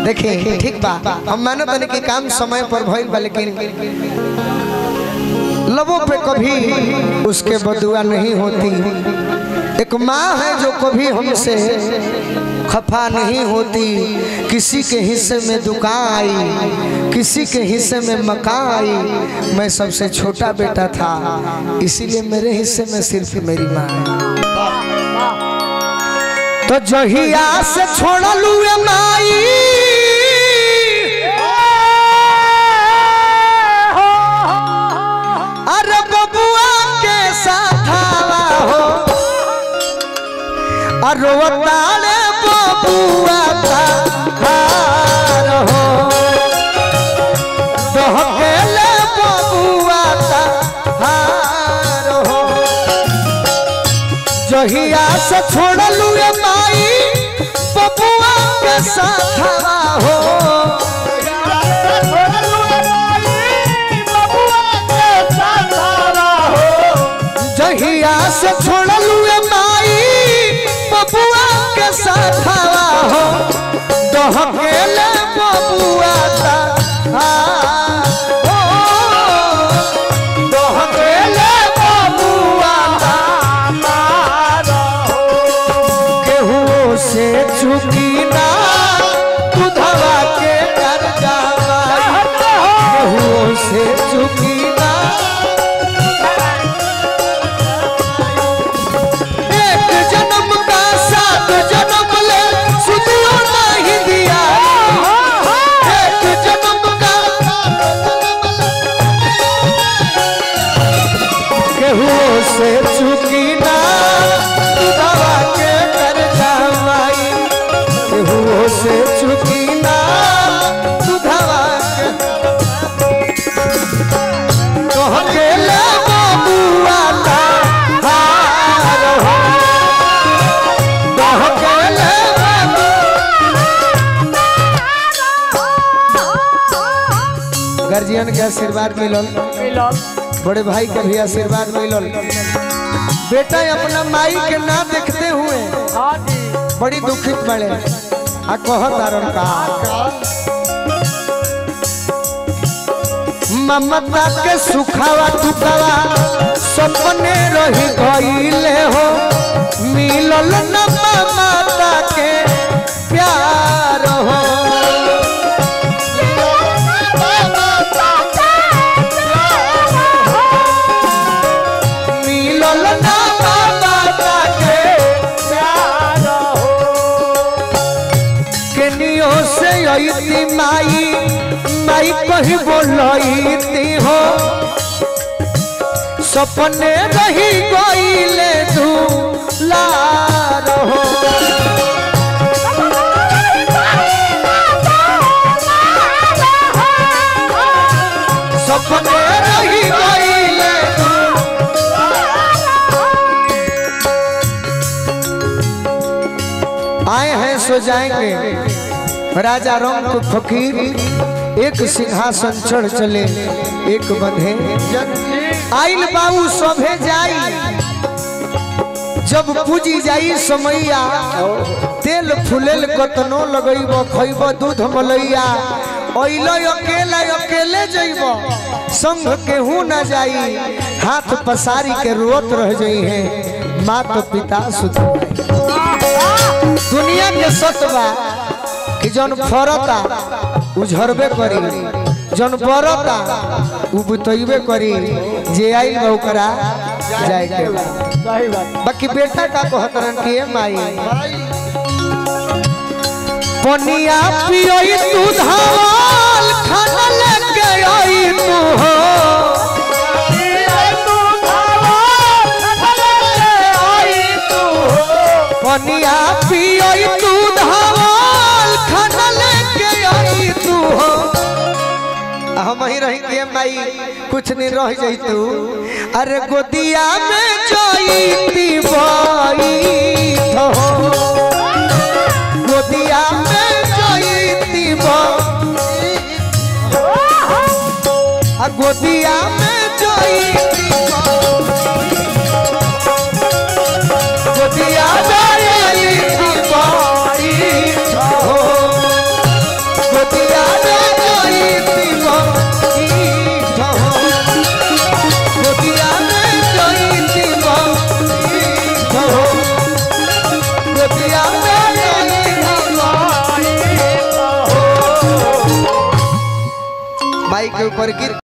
देखिए ठीक बा हम मानत तनी कि काम समय पर भइल बा लेकिन लबों पे कभी उसके बदुआ नहीं होती एक माँ है जो कभी हमसे खफा नहीं होती किसी के हिस्से में दुकान आई किसी के हिस्से में मकान आई मैं सबसे छोटा बेटा था इसीलिए मेरे हिस्से में सिर्फ मेरी माँ है तो जहिया से छोड़लू ए माई अरे बबुआ के साथावा हो अरे तारे बबुआ का हार हो दहकेले बबुआ का हार हो जहिया से छोड़लू ए माई बबुआ के साथवा हो जहिया से छोड़लू ए माई बबुआ के साथवा हो दहकेले बबुआ ता हो दहकेले बबुआ ता केहू से चुकी ना दुधवा के कर जावा केहू से चुकी ना एक जन्म का सात जन्म ले सुनियो नहीं दिया एक जन्म का केहू से चुकी ना दुधवा के कर जावाई केहू से चुकी ना दुधवा के कह के ले बबुआ ता हार हो कह के ले गार्जियन के आशीर्वाद मिलल बड़े भाई के भी आशीर्वाद मिलल बेटा अपना माई के ना देखते हुए बड़ी दुखित बड़े आ कहत आरन का ममता के सुखावा टुकावा सपने रही गईले हो मिलल न ममता के प्यार हो मिलल न ममता के प्यार हो केनियो से अइती माई माई कही बोलती हो सपने रही गईले तू लार हो सपने रही गईले तू आए हैं सो जाएंगे राजा राम को फकीर एक सिंहासन चढ़ चले एक बंधे आइल बाबू सभे जाई जब पूजी जाई समैया तेल फुलेल कतनो लगैब खैब दूध मलैया अइलो अकेला अकेले जइब संग केहू न जाई हाथ पसारी के रोत रह जई है माता पिता सुध दुनिया के सतबा कि जौन फरता उ झरबे करी जौन बरता उ बुतइबे करी जे आई बा ओकरा जाए के बा। बाकी बेटा का कहतरन कि ए माई पनिया पियोई तू धावल खाना लेके आई तू हो पनिया पियोई तू धावल खाना लेके आई तू हो हम ही रही के माई कुछ नहीं रह जाई तू अरे गोदिया में जाईती बाई हो गोदिया में जाईती बाई आ गोदिया में जाईती बाई गोदिया में जाईती बाई हो माई के ऊपर गिर